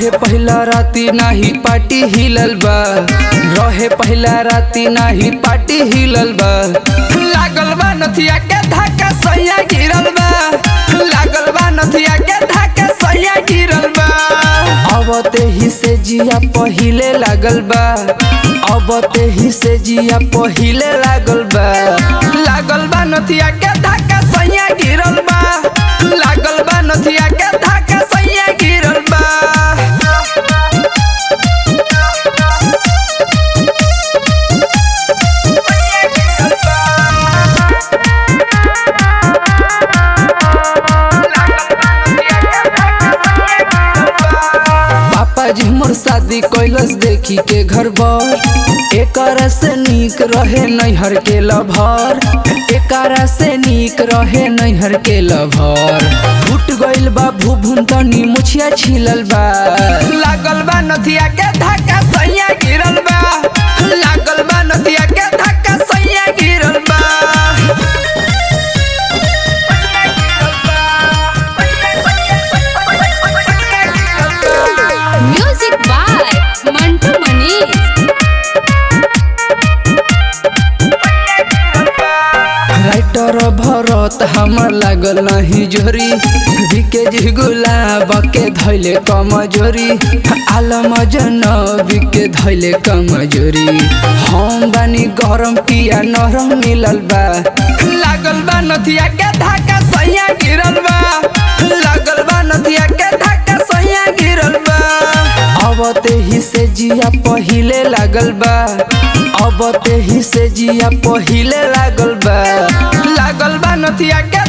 रहे पहला राती नाही पार्टी हिलल बा रहे पहला राती नाही पार्टी हिलल बा लागल बा नथिया के धक्का सैया गिरल बा लागल बा नथिया के धक्का सैया गिरल बा अब ते ही से जिया पहिले लागल बा अब ते ही से जिया पहिले लागल बा लागल बा नथिया के धक्का सैया गिरल बा लागल बा नथिया के धक्का सैया गिरल बा पापा जी मोर शादी कैलस देखी के घर बर एकरा से नीक रहे नैहर के लभर एकरा से नीक रहे नैहर के लभर फुट गइल बा भुभुन तनी मुछिया छिलल बा लागल बा नथिया के धक्का सैया गिरल बा लागल बा नथिया के धक्का सैया गिरल बा music by Mantu Manish writer Bharat हमर लागल नहीं जोरी बिके जी गुलाब के धैले कमजोरी आलम जनबी के धैले कमजोरी हम बानी गरम पिया नरम मिलल बा लागल बा नथिया के धक्का सैया गिरल बा लागल बा नथिया के धक्का सैया गिरल बा अब ते ही से जिया पहिले लागल बा अब ते ही से जिया पहिले लागल बा लागल बा नथिया के